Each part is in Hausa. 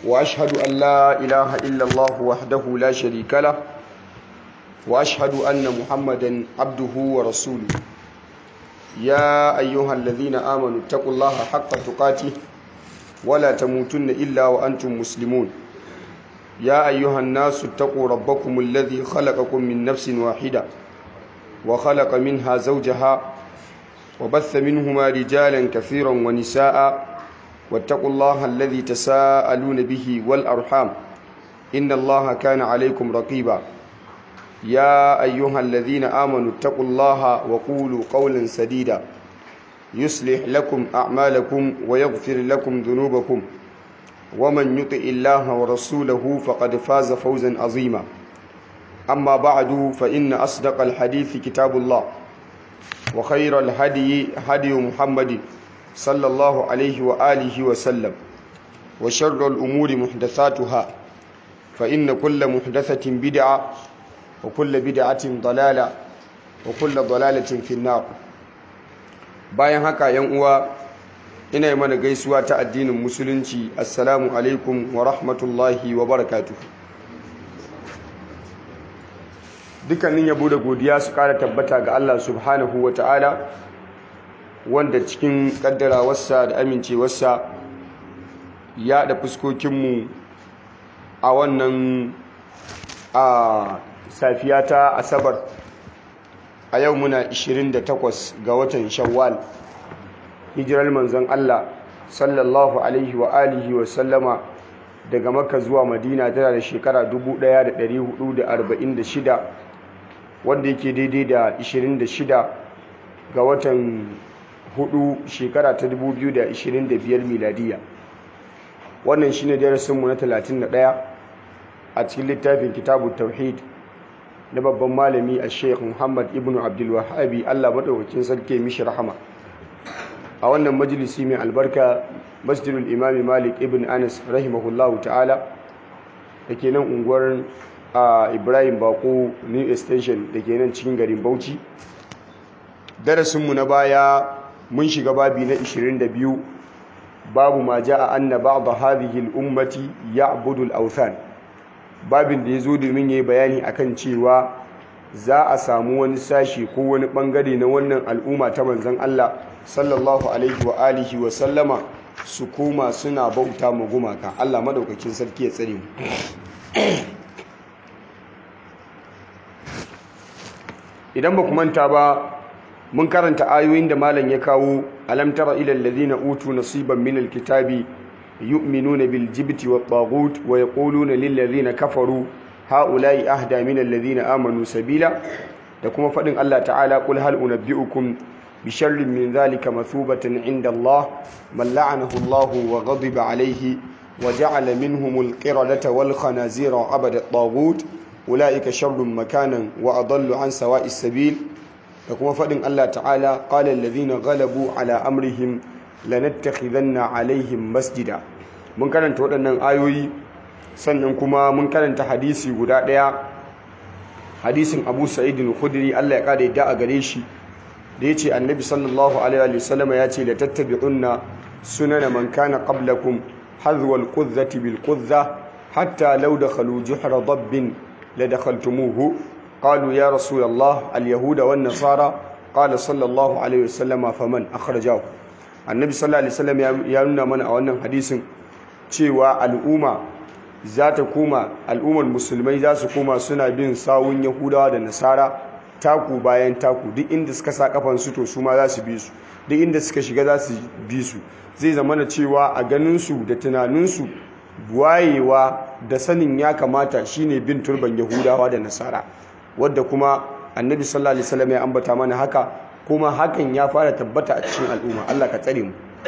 وأشهد أن لا إله إلا الله وحده لا شريك له وأشهد أن محمدا عبده ورسوله يا أيها الذين آمنوا اتقوا الله حق تقاته ولا تموتن إلا وأنتم مسلمون يا أيها الناس اتقوا ربكم الذي خلقكم من نفس واحدة وخلق منها زوجها وبث منهما رجالا كثيرا ونساء واتقوا الله الذي تساءلون به والأرحام إن الله كان عليكم رقيبا يا أيها الذين آمنوا اتقوا الله وقولوا قولا سديدا يصلح لكم أعمالكم ويغفر لكم ذنوبكم ومن يطع الله ورسوله فقد فاز فوزا عظيما أما بعد فإن أصدق الحديث كتاب الله وخير الهدي هدي محمد صلى الله عليه وآله وسلم وشر الأمور محدثاتها فإن كل محدثة بدعة وكل بدعة ضلالة وكل ضلالة في النار bayan haka yan uwa ina yi mana gaisuwa ta addinin musulunci assalamu alaikum wa rahmatullahi wa barakatuh dukkanin yabo da godiya su kara tabbata ga Allah subhanahu wa ta'ala wanda cikin kaddarawarsa da amincewarsa ya da fuskokinmu a wannan a safiya ta asabar a yau muna 28 ga watan shawwal hijirar manzon Allah sallallahu alaihi wa alihi wa sallama daga makka zuwa madina tana da shekara 1446 wanda yake daidai da 26 ga watan hudu shekara ta 2025 miladiya wannan shine darasinmu na 31 a cikin littafin kitabu tauhid na babban malami a sheikh muhammad ibn abdulwahabi allah maɗaukakin sarki mishi rahama a wannan majalisi mai albarka masjidul imami malik ibn anas rahimahullahu ta'ala da ke nan unguwar ibrahim bako new extension da ke nan cikin garin bauchi darasinmu na baya mun shiga babi na 22 babu ma ja'a anna ba'd hadhihi al-ummati ya'budu al-awthan babin da yazo domin yayi bayani akan cewa za a samu wani sashi ko wani bangare na wannan al'umma ta manzon Allah sallallahu alaihi wa alihi wa sallama su koma suna bauta ma gumaka Allah madaukakin sarki ya tsare mu idan ba ku manta ba mun karanta ayoyin da malam ya kawo alam tara ila alladhina utu nasiban min alkitabi yu'minuna bil jibti wat taghut wa yaquluna lil ladhina kafaru haula'i ahda min alladhina amanu sabila da kuma fadin Allah ta'ala qul hal unabbi'ukum bi sharrin min dhalika mathubatan 'inda Allah man la'anahu Allah wa ghadiba 'alayhi wa ja'ala minhum al-qiradata wal khanazira 'abada at-taghut ulaika sharrun makanan wa adallu 'an sawa'is sabil da kuma faɗin Allah ta'ala ƙalar lazina galabu ala amrihim lanattakhidanna alaihim masjida mun karanta waɗannan ayoyi sannan kuma mun karanta hadisi guda ɗaya hadisin abu sa'idin khudri Allah ya ƙara yadda a gare shi da ya ce annabi sallallahu alaihi wasallam ya ce la tattabi'unna sunana man kana qablakum hadwal qudzati bil qudza hatta law dakhalu juhra dabbin la dakhaltumuhu قالوا يا رسول الله اليهود والنصارى قال صلى الله عليه وسلم فمن أخرجه النبي صلى الله عليه وسلم ya nuna mana a wannan hadisin cewa al'umma za ta koma al'ummar musulmai za su koma suna bin sawun yahudawa da nasara taku bayan taku duk inda suka sa kafan su to su ma za su bi su duk inda suka shiga za su bi su zai zama na cewa a ganin su da tunanin su wayewa da sanin ya kamata shine bin turban yahudawa da nasara wadda kuma annabi sallallahu alaihi wasallam ya ambata mana haka kuma hakan ya fara tabbata a cikin al'umma Allah ka tsare mu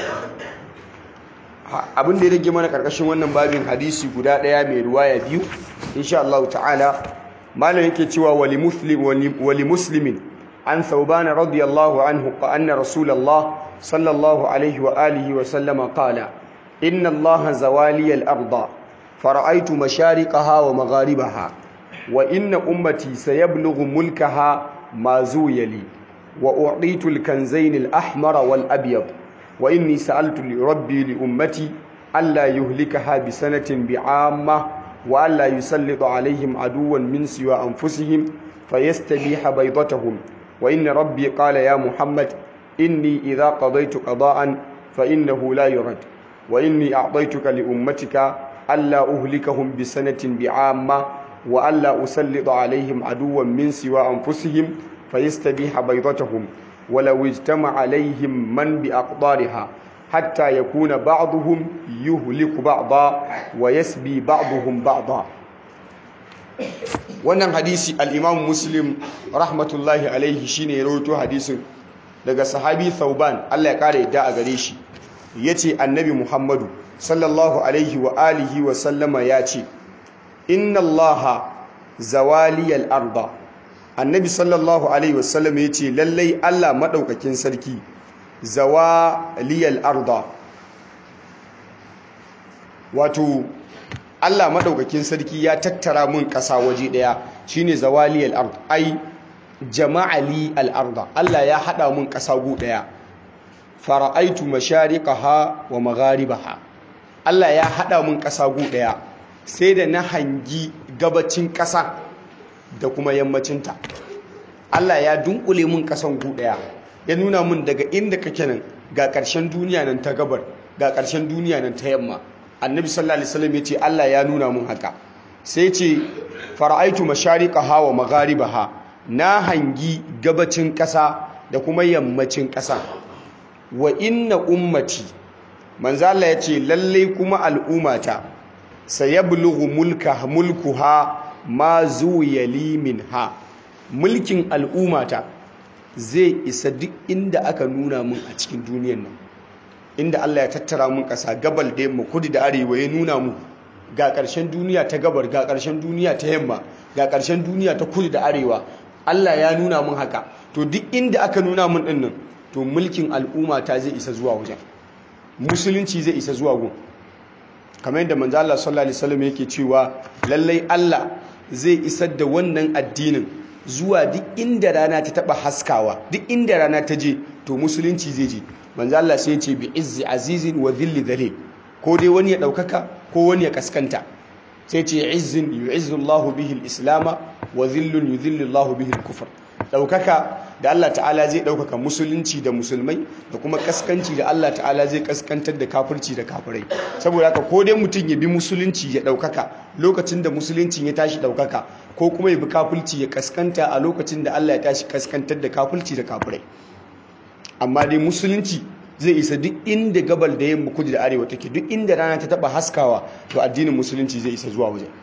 abin da ya rage mana karkashin wannan babin hadisi guda daya mai ruwaya biyu insha Allah ta'ala malam yake cewa wali muslim wali muslimin an thawban radiyallahu anhu anna rasulullah sallallahu alaihi wa alihi wa sallama qala inna Allah zawali al-ardh fara'aytu mashariqaha wa magharibaha wa inna ummati sayablughu mulkaha ma zuyali wa u'titu al-kanzayn al-ahmar wal abyad wa inni sa'altu li rabbi li ummati ألا يهلكها بسنة بعامة وألا يسلط عليهم عدوا من سوى أنفسهم فيستبيح بيضتهم وإن ربي قال يا محمد إني إذا قضيت قضاء فإنه لا يرد وإني أعطيتك لأمتك ألا أهلكهم بسنة بعامة وألا أسلط عليهم عدوا من سوى أنفسهم فيستبيح بيضتهم ولو اجتمع عليهم من بأقدارها حتى يكون بعضهم يهلك بعضا ويسبي بعضهم بعضا wannan hadisi al-Imam Muslim rahmatullahi alaihi shine ya rawaito hadisin daga sahabi Thauban Allah ya kare yadda a gare shi yace annabi Muhammadu sallallahu alaihi wa alihi wa sallama yace inna Allaha zawaliyal arda annabi sallallahu alaihi wa sallam yace lallai Allah madaukakin sarki zawaliyal arda wato Allah madaukakin sarki ya tattara mun ƙasa waje ɗaya shine zawaliyal ard ai jama'ali al arda Allah ya hada mun ƙasa gu ɗaya fara'aitu mashariqaha wa magharibaha Allah ya hada mun ƙasa gu ɗaya sai da na hangi gabacin ƙasa da kuma yammacinta Allah ya dunkule mun ƙasan gu ɗaya ya nuna mun daga inda kake nan ga ƙarshen duniya nan ta gabar ga ƙarshen duniya nan ta yamma annabi sallallahu alaihi wasallam yace Allah ya nuna mun haka sai ce fara'aitu mashariqaha wa magharibaha na hangi gabacin ƙasa da kuma yammacin ƙasa wa inna ummati manzo Allah yace lalle kuma al'ummata sayablughu mulka mulkuha ma zuwiyali minha mulkin al'ummata zai isa duk inda aka nuna mun a cikin duniyar nan inda Allah ya tattara mun ƙasa gabal da yamma kudu da arewa ya nuna mu ga ƙarshen duniya ta gabar ga ƙarshen duniya ta yamma ga ƙarshen duniya ta kudu da arewa Allah ya nuna mun haka to duk inda aka nuna mun din nan to mulkin al'umma ta zai isa zuwa wajen musulunci zai isa zuwa gun kamar yadda manzo Allah sallallahu alaihi wasallam yake cewa lallai Allah zai isar da wannan addinin zuwa duk inda rana ta taba haskawa duk inda rana ta je to musulunci zai je manzo Allah sai ya ce bi izzi azizin wa dhilli dhalil ko dai wani ya daukaka ko wani ya kaskanta sai ce izzin yu'izzu Allahu bihi al-islama wa dhillun yudhillu Allahu bihi al-kufr daukaka da Allah ta'ala zai daukaka musulunci da musulmai da kuma kaskanci da Allah ta'ala zai kaskantar da kafirci da kafirai saboda haka ko dai mutum ya bi musulunci ya daukaka lokacin da musulunci ya tashi daukaka ko kuma ya bi kafirci ya kaskanta a lokacin da Allah ya tashi kaskantar da kafirci da kafirai amma dai musulunci zai isa duk inda gabal da yamma kudu da arewa take duk inda rana ta taba haskawa to addinin musulunci zai isa zuwa wajen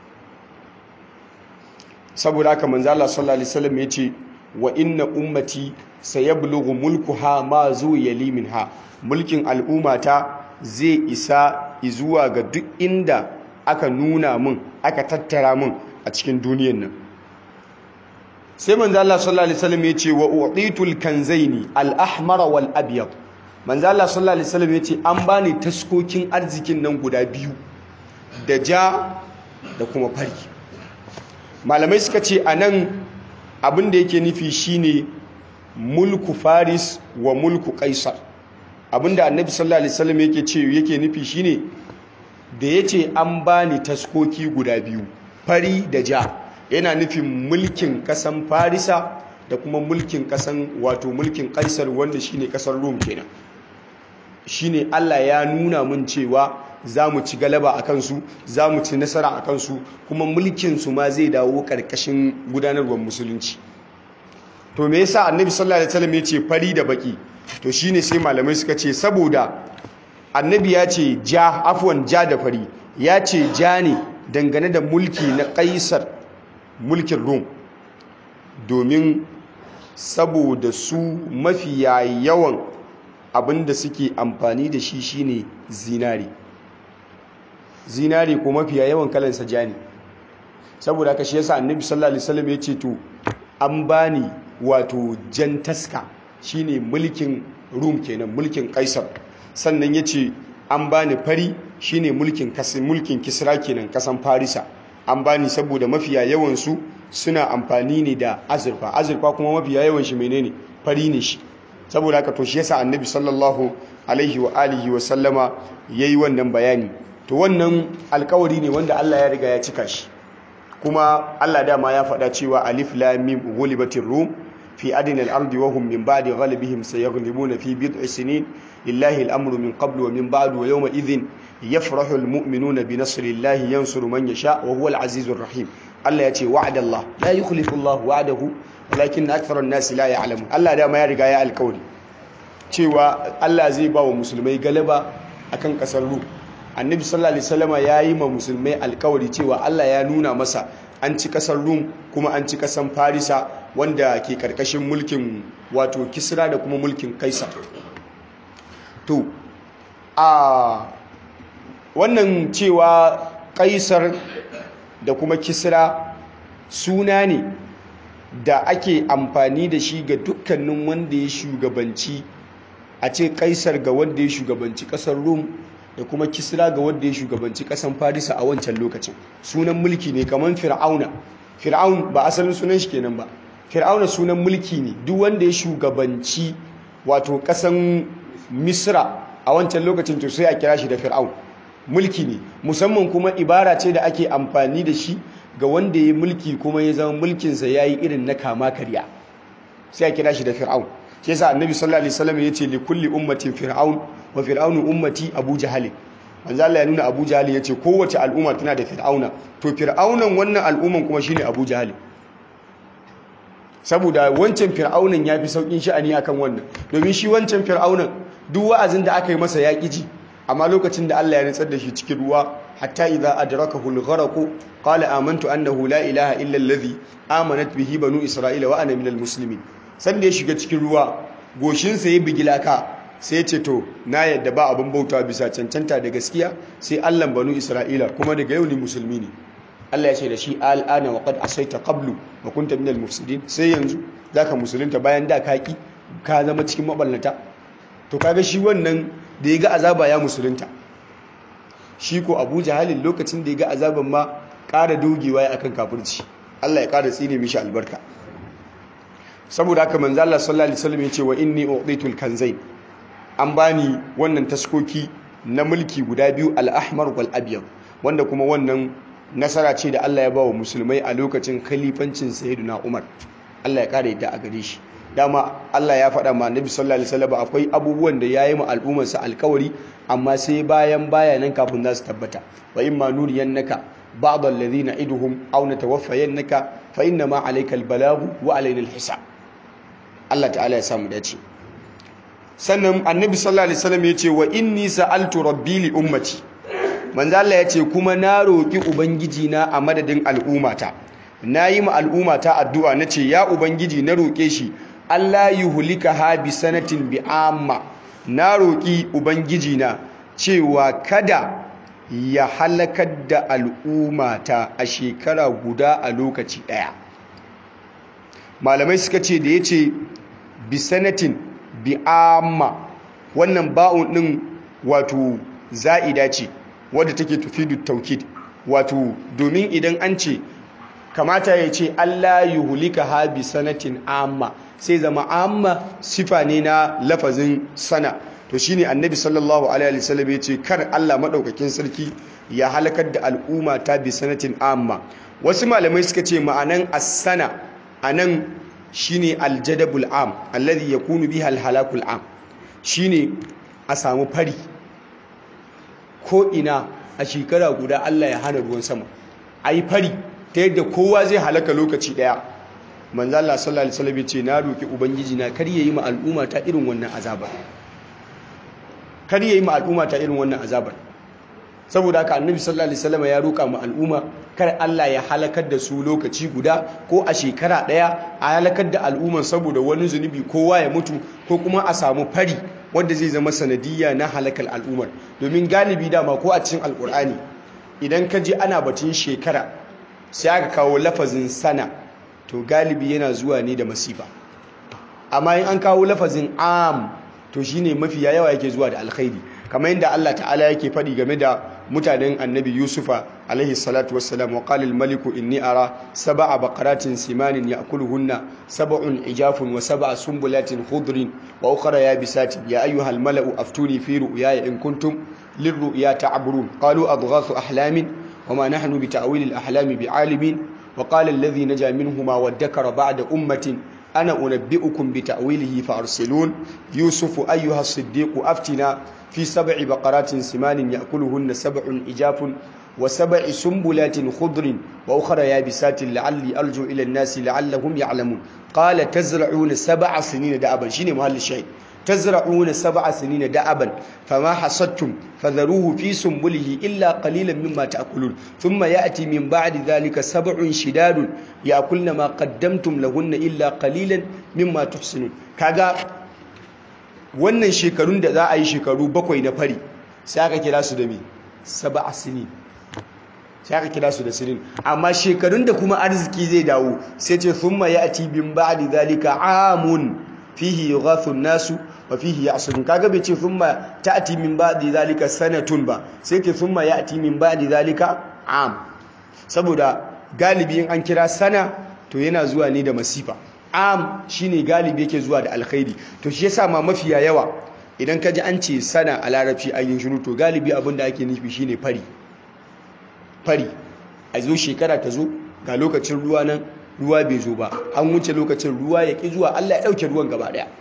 saboda haka manzo Allah sallallahu alaihi wasallam yace wa inna ummati sayablughu mulkuha ma zuwa minha mulkin al'ummata zai isa zuwa ga duk inda aka nuna mun aka tattara mun a cikin duniyar nan sai manzo Allah sallallahu alaihi wasallam yace wa uqitul kanzaini al-ahmar wal abyad manzo Allah sallallahu alaihi wasallam yace an bani taskokin arzikin nan guda biyu da ja da kuma fari malamai suka ce anan abin da yake nufi shine mulku faris wa mulku kaisar abinda annabi sallallahu alaihi wasallam yake ce yake nufi shine da yace an bani taskoki guda biyu fari da ja yana nufin mulkin kasan farisa da kuma mulkin kasan wato mulkin kaisar wanda shine kasar rom kenan shine Allah ya nuna mun cewa za mu ci galaba a kansu za mu ci nasara a kansu kuma mulkinsu ma zai dawo ƙarƙashin gudanarwar musulunci to me yasa annabi sallallahu alaihi wasallam ya ce fari da baki to shine sai malamai suka ce saboda annabi ya ce ja afwan ja da fari ya ce ja ne dangane da mulki na kaisar mulkin rom domin saboda su mafiya yawan abin da suke amfani da shi shine zinari zinari ko mafiya yawan kalansa ja ne saboda haka shi yasa annabi sallallahu alaihi wasallam ya ce to an bani wato jan taska shine mulkin rum kenan mulkin kaisar sannan ya ce an bani fari shine mulkin mulkin kisra kenan kasan farisa an bani saboda mafiya yawan su suna amfani ne da azurfa azurfa kuma mafiya yawan shi menene fari ne shi saboda haka to shi yasa annabi sallallahu alaihi wa alihi wa sallama yayi wannan bayani to wannan alkawari ne wanda Allah ya riga ya cika shi kuma Allah dama ya faɗa cewa alif lam mim ghulibatir rum fi adna al-ardi wa hum min ba'di ghalibihim sayaghlibuna fi bid'i sinin lillahi al-amru min qablu wa min ba'du wa yawma idhin yafrahu al-mu'minuna bi nasrillahi yansuru man yasha wa huwa al-azizur rahim Allah ya ce wa'ada Allah la yukhlifu Allah wa'adahu walakin akthara an-nasi la ya'lamun Allah dama ya riga ya alkawari cewa Allah zai ba wa musulmai galaba akan kasar Rum annabi sallallahu alaihi wasallama yayi ma musulmai alkawari cewa Allah ya nuna masa an ci kasar Rum kuma an ci kasan Farisa wanda ke karkashin mulkin wato Kisra da kuma mulkin Kaisar to a wannan cewa Kaisar da kuma Kisra suna ne da ake amfani da shi ga dukkanin wanda ya shugabanci a ce Kaisar ga wanda ya shugabanci kasar Rum da kuma kisra ga wanda ya shugabanci kasan farisa a wancan lokacin sunan mulki ne kamar fir'auna fir'aun ba asalin sunan shi kenan ba fir'auna sunan mulki ne duk wanda ya shugabanci wato kasan misra a wancan lokacin to sai a kira shi da fir'aun mulki ne musamman kuma ibara ce da ake amfani da shi ga wanda ya mulki kuma ya zama mulkinsa ya yi irin na kama karya sai a kira shi da fir'aun shi yasa annabi sallallahu alaihi wasallam ya ce li kulli ummatin fir'aun wa fir'aunu ummati abu jahal manzo Allah ya nuna abu jahal ya ce kowace al'umma tana da fir'auna to fir'aunan wannan al'umman kuma shine abu jahal saboda wancan fir'aunan ya fi saukin sha'ani akan wannan domin shi wancan fir'aunan duk wa'azin da aka yi masa ya ji amma lokacin da Allah ya nutsar da shi cikin ruwa hatta idza adrakahu al-gharq qala amantu annahu la ilaha illa alladhi amanat bihi banu isra'ila wa ana minal muslimin sanda ya shiga cikin ruwa goshinsa ya bigi laka sai ce to na yadda ba abin bauta bisa cancanta da gaskiya sai allan banu isra'ila kuma daga yau ni musulmi ne allah ya ce da shi al'ana wa qad asaita qablu wa kunta minal mufsidin sai yanzu zaka musulunta bayan da kaki ka zama cikin maballata to kaga shi wannan da ya ga azaba ya musulunta shi ko abu jahalin lokacin da ya ga azaban ma ƙara dogewa ya akan kafirci allah ya ƙara tsine mishi albarka saboda haka manzo Allah sallallahu alaihi wasallam yace wa inni uqitul kanzain an bani wannan taskoki na mulki guda biyu al-ahmar wal abyad wanda kuma wannan nasara ce da Allah ya bawa musulmai a lokacin khalifancin sayyidina Umar Allah ya kare ta a gare shi dama Allah ya faɗa ma Annabi sallallahu alaihi wasallam akwai abubuwan da yayi ma al'ummar sa alkawari amma sai bayan bayanan kafin za su tabbata wa imma nuriyannaka ba'd alladhina iduhum aw natawaffayannaka fa inna ma alayka al-balagu wa alayna al-hisab Allah ta'ala ya samu dace sannan annabi sallallahu alaihi wasallam yace wa inni sa'altu rabbi li ummati manzo Allah yace kuma na roki ubangiji na a madadin al'ummata nayi ma al'ummata addu'a nace ya ubangiji na roke shi Allah yuhlika ha bi sanatin bi amma na roki ubangiji na cewa kada ya halakar da al'ummata a shekara guda a lokaci daya malamai suka ce da ya ce bisanatin bi'amma wannan ba'un ɗin wato za'ida ce wadda take tufidu taukid wato domin idan an ce kamata ya ce Allah yuhulika ha bisanatin amma sai zama amma sifa ne na lafazin sana to shine annabi sallallahu alaihi wasallam ya ce kar Allah madaukakin sarki ya halakar da al'umma ta bisanatin amma wasu malamai suka ce ma'anan as-sana anan shine aljadabul am alladhi yakunu biha alhalakul am shine a samu fari ko ina a shekara guda Allah ya hana ruwan sama ayi fari ta yadda kowa zai halaka lokaci daya manzo Allah sallallahu alaihi wasallam ce na roki ubangiji na kar yayi ma al'umma ta irin wannan azabar kar yayi ma al'umma ta irin wannan azabar saboda haka annabi sallallahu alaihi wasallam ya roka mu al'umma kar Allah ya halakar da su lokaci guda ko a shekara daya a halakar da al'umman saboda wani zunubi kowa ya mutu ko kuma a samu fari wanda zai zama sanadiyya na halakar al'ummar domin galibi dama ko a cikin alkur'ani idan ka ji ana batun shekara sai aka kawo lafazin sana to galibi yana zuwa ne da masifa amma in an kawo lafazin am to shine mafi yawa yake zuwa da alkhairi kamar yadda Allah ta'ala yake faɗi game da mutanen annabi yusufa alaihi salatu wassalam wa qala al-maliku inni ara sab'a baqaratin simanin ya'kuluhunna sab'un ijafun wa sab'a sumbulatin khudrin wa ukhra yabisatin ya ayyuha al-mala'u aftuni fi ru'yaya in kuntum lirru'ya ta'burun qalu adghathu ahlamin وما نحن بتأويل الأحلام بعالمين وقال الذي نجا منهما وادكر بعد أمة أنا أنبئكم بتأويله فأرسلون يوسف أيها الصديق أفتنا في سبع بقرات سمان يأكلهن سبع إجاف وسبع سنبلات خضر وأخرى يابسات لعلي أرجو إلى الناس لعلهم يعلمون قال تزرعون سبع سنين دأبا شيني محل الشيء تزرعون سبع سنين دأبا فما حصدتم فذروه في سنبله إلا قليلا مما تأكلون ثم يأتي من بعد ذلك سبع شداد يأكلن ما قدمتم لهن إلا قليلا مما تحسنون كذا wannan shekarun da za a yi shekaru bakwai na fari sai aka kira su da me sab'a sinin sai aka kira su da sinin amma shekarun da kuma arziki zai dawo sai ce thumma ya'ti bin ba'di zalika amun fihi yughathu an-nasu wa fihi ya'surun kaga bai ce thumma ta'ti min ba'di zalika sanatun ba sai ke thumma ya'ti min ba'di zalika am saboda galibi in an kira sana to yana zuwa ne da masifa am shine galibi yake zuwa da alkhairi to shi yasa ma mafiya yawa idan ka ji an ce sana a larabci an yi shiru to galibi abin da ake nufi shine fari fari a zo shekara ta zo ga lokacin ruwa nan ruwa bai zo ba an wuce lokacin ruwa ya ƙi zuwa Allah ya ɗauke ruwan gaba ɗaya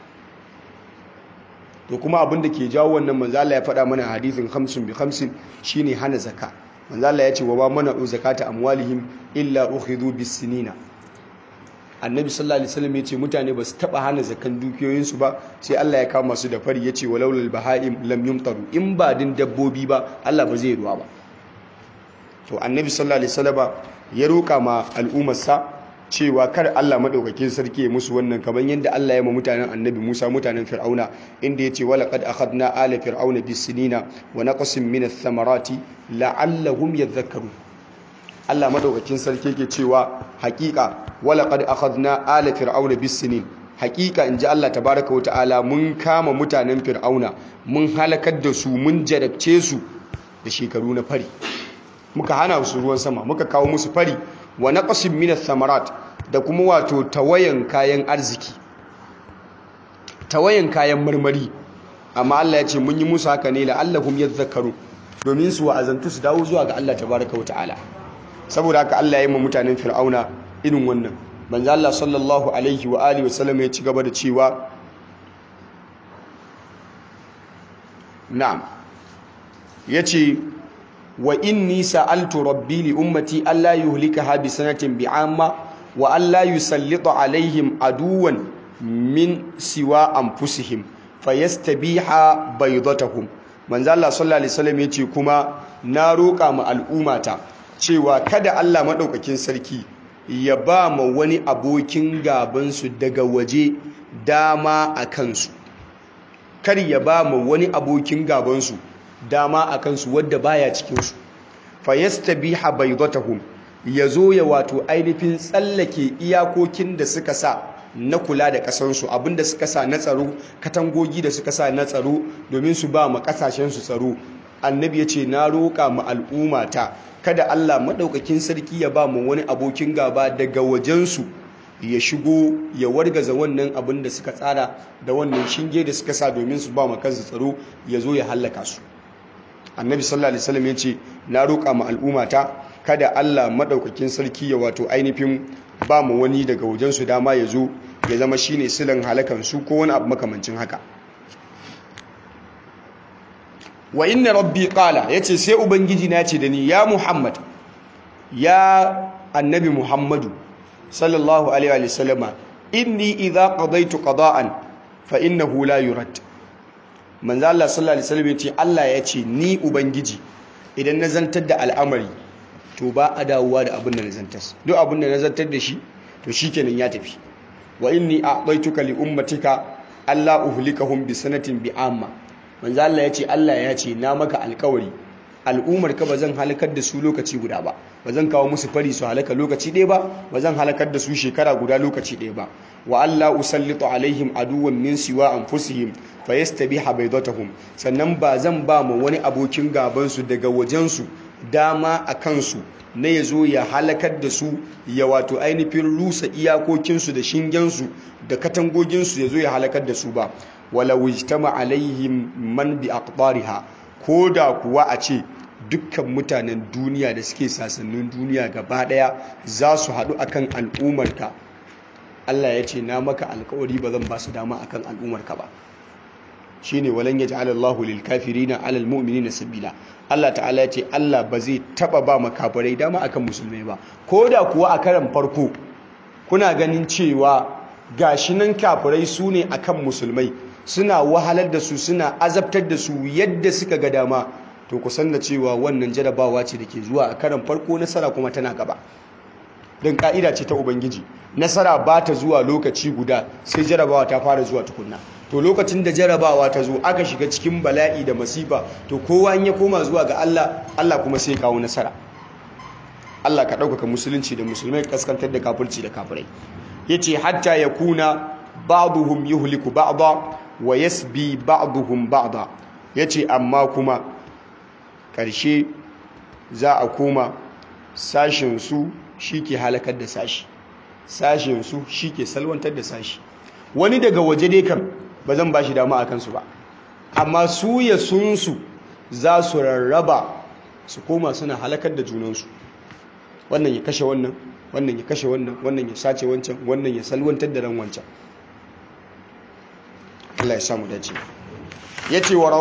to kuma abin da ke jawo wannan manzo Allah ya faɗa mana hadisin hamsin bi hamsin shine hana zaka manzo Allah ya ce wa ba mana zakata amwalihim illa ukhidhu bis sinina annabi sallallahu alaihi wasallam ya ce mutane ba su taba hana zakan dukiyoyinsu ba sai Allah ya kama su da fari ya ce walaulal bahaim lam yumtaru in ba din dabbobi ba Allah ba zai ruwa ba to annabi sallallahu alaihi wasallam ya roka ma al'ummarsa cewa kar Allah madaukakin sarki ya musu wannan kamar yadda Allah ya ma mutanen annabi Musa mutanen Fir'auna inda yace wala qad akhadna ala fir'auna bis-sinina wa naqsin min ath-thamarati la'allahum yadhakkarun Allah madaukakin sarki yake cewa hakika wala qad akhadna ala fir'auna bis-sinin hakika inji Allah tabaaraka wa ta'ala mun kama mutanen fir'auna mun halakar da su mun jarabce su da shekaru na fari muka hana su ruwan sama muka kawo musu fari wa naqsin min ath-thamarat da kuma wato tawayan kayan arziki tawayan kayan marmari amma Allah ya ce mun yi musu haka ne la'allahum yadhakkaru domin su wa'azantu su dawo zuwa ga Allah tabaaraka wa ta'ala saboda haka Allah ya yi ma mutanen fir'auna irin wannan manzo Allah sallallahu alaihi wa alihi wasallam ya ci gaba da cewa na'am yace wa inni sa'altu rabbi li ummati alla yuhlikaha bi sanatin bi'amma wa alla yusallita alaihim aduwan min siwa anfusihim fayastabiha baydatahum manzo Allah sallallahu alaihi wasallam yace kuma na roƙa ma al'ummata cewa kada Allah maɗaukakin sarki ya ba ma wani abokin gabansu daga waje dama a kansu kar ya ba ma wani abokin gabansu dama a kansu wadda baya cikinsu fayastabiha baydatahum ya zo ya wato ainihin tsallake iyakokin da suka sa na kula da kasansu abinda suka sa na tsaro katangogi da suka sa na tsaro domin su ba ma kasashensu tsaro annabi ya ce na roƙa ma al'ummata kada Allah maɗaukakin sarki ya ba mu wani abokin gaba daga wajensu ya shigo ya wargaza wannan abin da suka tsara da wannan shinge da suka sa domin su ba kansu tsaro ya zo ya hallaka su annabi sallallahu alaihi wasallam ya ce na roƙa ma al'ummata kada Allah maɗaukakin sarki ya wato ainihin ba mu wani daga wajensu dama ya zo ya zama shine silan halakan su ko wani abu makamancin haka wa inna rabbi qala yace sai ubangiji na ce da ni ya muhammad ya annabi muhammadu sallallahu alaihi wa sallama inni idza qadaytu qada'an fa innahu la yurad manzo Allah sallallahu alaihi wasallam yace Allah yace ni ubangiji idan na zantar da al'amari to ba a dawowa da abin da na zantar duk abin da na zantar da shi to shikenan ya tafi wa inni a'taytuka li ummatika alla uhlikahum bi sanatin bi amma manzo Allah ya ce Allah ya ce na maka alkawari al'ummar ka bazan halakar da su lokaci guda ba bazan kawo musu fari su halaka lokaci ɗaya ba bazan halakar da su shekara guda lokaci ɗaya ba wa Allah usallitu alaihim aduwwan min siwa anfusihim fa yastabiha baydatahum sannan ba zan ba mu wani abokin gaban su daga wajen su dama a kansu na ya zo ya halakar da su ya wato ainihin rusa iyakokinsu da shingensu da katangoginsu ya zo ya halakar da su ba wala wijtama alaihim man bi aqbariha ko da kuwa a ce dukkan mutanen duniya da suke sasannin duniya gaba daya za su haɗu akan al'ummarka Allah ya ce na maka alkawari ba zan ba su dama akan al'ummarka ba shine walan yaj'al Allahu lil kafirina 'ala al mu'minina sabila Allah ta'ala ya ce Allah ba zai taba ba makafirai dama akan musulmai ba koda kuwa a karan farko kuna ganin cewa gashi nan kafirai su ne akan musulmai suna wahalar da su suna azabtar da su yadda suka ga dama to ku san da cewa wannan jarabawa ce da ke zuwa a karan farko nasara kuma tana gaba don ka'ida ce ta ubangiji nasara ba ta zuwa lokaci guda sai jarabawa ta fara zuwa tukunna to lokacin da jarabawa ta zo aka shiga cikin bala'i da masifa to kowa in ya koma zuwa ga Allah Allah kuma sai kawo nasara Allah ka ɗaukaka musulunci da musulmai kaskantar da kafirci da kafirai yace hatta yakuna ba'duhum yuhliku ba'da wa yasbi ba'duhum ba'da yace amma kuma ƙarshe za a koma sashin su shike halakar da sashi sashin su shike salwantar da sashi wani daga waje dai kan ba zan ba shi dama a kansu ba amma su ya sunsu za su rarraba su koma suna halakar da junansu wannan ya kashe wannan wannan ya kashe wannan wannan ya sace wancan wannan ya salwantar da ran wancan Allah ya samu dace yace wa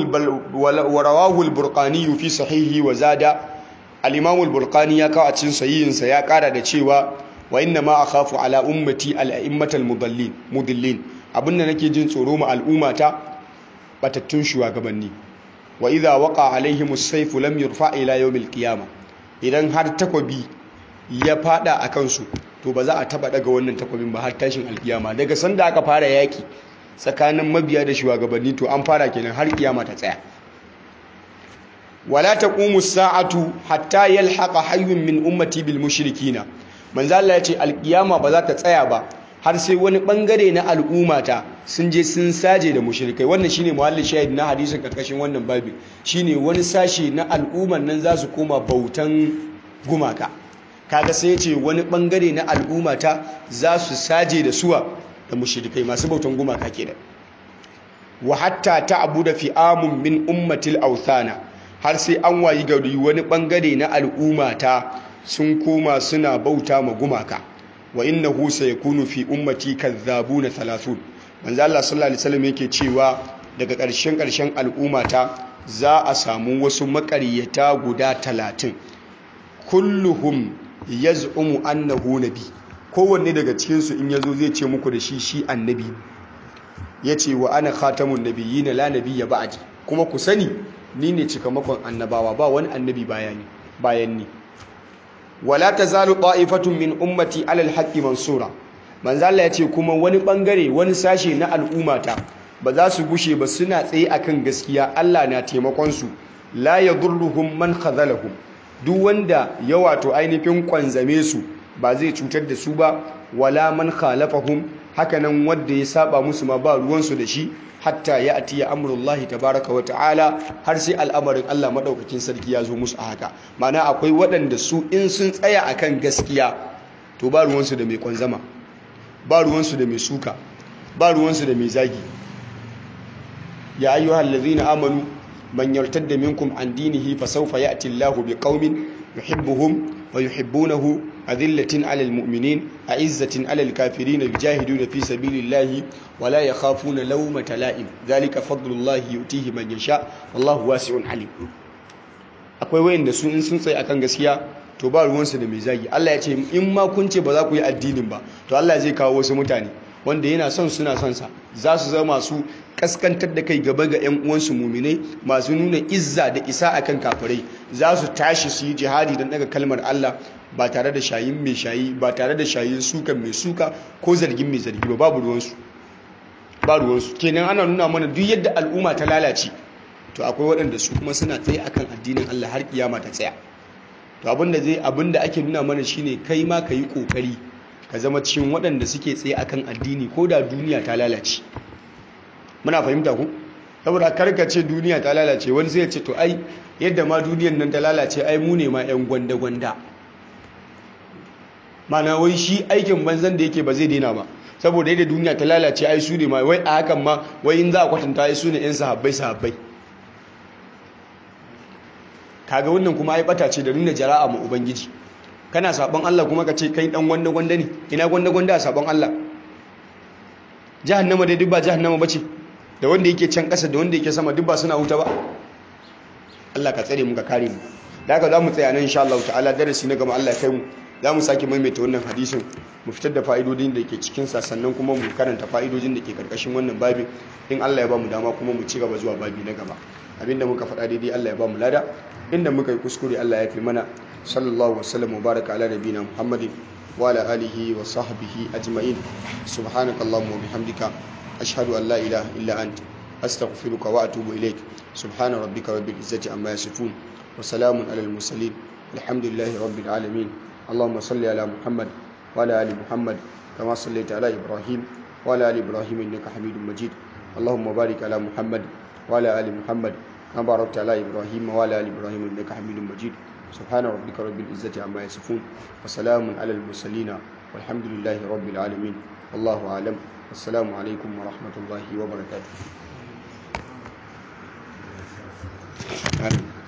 rawahu al-burqani fi sahihi wa zada al-imam al-burqani ya kawo a cikin sahihinsa ya kara da cewa wa inna ma akhafu ala ummati al-a'immatal mudallin mudillin abinda nake jin tsoro ma al'ummata batattun shugabanni wa idza waqa alaihim as-sayf lam yurfa ila yawm al-qiyamah idan har takobi ya fada akan su to ba za a taba daga wannan takobin ba har tashin alkiyama daga sanda aka fara yaki tsakanin mabiya da shugabanni to an fara kenan har kiyama ta tsaya wala taqumu as-sa'atu hatta yalhaqa hayyun min ummati bil mushrikina manzo Allah ya ce alkiyama ba za ta tsaya ba har sai wani bangare na al'ummata sun je sun saje da mushrikai wannan shine muhalli shahid na hadisin karkashin wannan babi shine wani sashe na al'umman nan za su koma bautan gumaka kaga sai ya ce wani bangare na al'ummata za su saje da suwa da mushrikai masu bautan gumaka kenan wa hatta ta'budu fi'amun min ummatil awthana har sai an wayi gari wani bangare na al'ummata sun koma suna bauta ma gumaka wa innahu sayakunu fi ummati kadhabuna 30 manzo Allah sallallahu alaihi wasallam yake cewa daga ƙarshen ƙarshen al'ummata za a samu wasu maƙaryata guda 30 kulluhum yaz'umu annahu nabi kowanne daga cikin su in yazo zai ce muku da shi shi annabi yace wa ana khatamun nabiyyin la nabiyya ba'di kuma ku sani ni ne cikamakon annabawa ba wani annabi bayani bayan ni wala tazalu ta'ifatun min ummati ala alhaqqi mansura manzo Allah yace kuma wani bangare wani sashe na al'ummata ba za su gushe ba suna tsaye akan gaskiya Allah na taimakon su la yadurruhum man khazalahum duk wanda ya wato ainihin kwanzame su ba zai cutar da su ba wala man khalafahum hakanan wanda ya saba musu ma ba ruwan su da shi hatta ya atiya amurullahi tabaraka wa ta'ala har sai al'amarin Allah maɗaukakin sarki ya zo musu a haka mana akwai waɗanda su in sun tsaya akan gaskiya to ba ruwansu da mai kwanzama ba ruwansu da mai suka ba ruwansu da mai zagi ya ayyuhal ladzina amanu man yartadda minkum an dinihi fa sawfa ya'ti Allahu biqaumin yuhibbuhum wa yuhibbunahu أذلة على المؤمنين أعزة على الكافرين يجاهدون في سبيل الله ولا يخافون لومة لائم ذلك فضل الله يؤتيه من يشاء والله واسع عليم akwai wayanda su in sun tsaye akan gaskiya to ba ruwansu da mai zagi Allah ya ce in ma kun ce ba za ku yi addinin ba to Allah zai kawo wasu mutane wanda yana son suna son sa za su zama masu kaskantar da kai gaba ga 'yan uwansu muminai masu nuna izza da isa akan kafirai za su tashi su yi jihadi don daga kalmar Allah ba tare da shayin mai shayi ba tare da shayin sukan mai suka ko zargin mai zargi ba babu ruwansu ba ruwansu kenan ana nuna mana duk yadda al'umma ta lalace to akwai waɗanda su kuma suna tsaye akan addinin Allah har kiyama ta tsaya to abinda zai abinda ake nuna mana shine kai ma ka yi kokari ka zama cikin waɗanda suke tsaye akan addini ko da duniya ta lalace muna fahimta ku saboda karkace duniya ta lalace wani sai ya ce to ai yadda ma duniyan nan ta lalace ai mu ne ma yan gwanda gwanda mana wai shi aikin banzan da yake ba zai daina ba saboda yadda duniya ta lalace ai su ne ma wai a hakan ma wai in za a kwatanta ai su ne yan sahabbai sahabbai kaga wannan kuma ai bata ce da nuna jara'a mu ubangiji kana sabon Allah kuma ka ce kai dan gwanda gwanda ne ina gwanda gwanda a sabon Allah jahannama dai duk ba jahannama bace da wanda yake can kasa da wanda yake sama duk ba suna wuta ba Allah ka tsare mu ka kare mu da haka zamu tsaya nan insha Allah ta'ala darasi na gaba Allah ya kai mu zamu sake maimaita wannan hadisin mu fitar da fa'idodin da ke cikin sa sannan kuma mu karanta fa'idodin da ke karkashin wannan babin in Allah ya ba mu dama kuma mu ci gaba zuwa babi na gaba abinda muka faɗa daidai Allah ya ba mu lada inda muka yi kuskure Allah ya fi mana sallallahu wasallam wa baraka ala nabiyina muhammadin wa ala alihi wa sahbihi ajma'in subhanakallahumma wa bihamdika ashhadu an la ilaha illa ant astaghfiruka wa atubu ilaik subhana rabbika rabbil izzati amma yasifun wa salamun alal mursalin alhamdulillahi rabbil alamin اللهم صل على محمد وعلى ال محمد كما صليت على ابراهيم وعلى ال ابراهيم انك حميد مجيد اللهم بارك على محمد وعلى ال محمد كما باركت على ابراهيم وعلى ال ابراهيم انك حميد مجيد سبحان ربك رب العزه عما يصفون وسلام على المرسلين والحمد لله رب العالمين والله اعلم السلام عليكم ورحمه الله وبركاته آمين